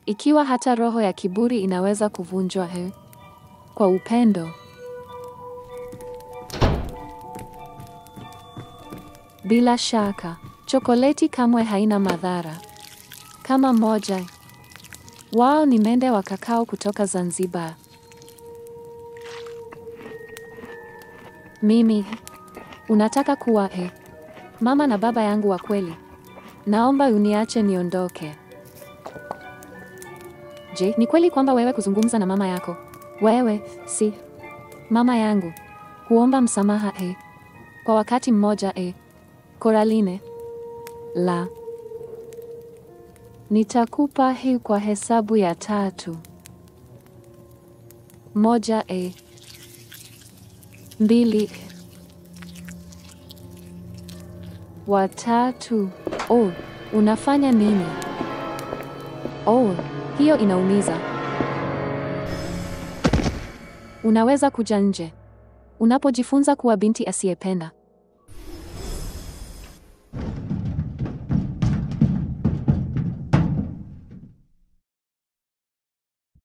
Ikiwa hata roho ya kiburi inaweza kuvunjwa he, kwa upendo. Bila shaka, chokoleti kamwe haina madhara. Kama moja wao ni mende wa kakao kutoka Zanzibar. Mimi unataka kuwa he, mama na baba yangu wa kweli. Naomba uniache niondoke. Je, ni kweli kwamba wewe kuzungumza na mama yako? Wewe si mama yangu. Huomba msamaha e, kwa wakati mmoja e. Coraline, la, nitakupa hii kwa hesabu ya tatu. Moja e, mbili, watatu. Oh, unafanya nini? Oh, hiyo inaumiza. Unaweza kuja nje. Unapojifunza kuwa binti asiyependa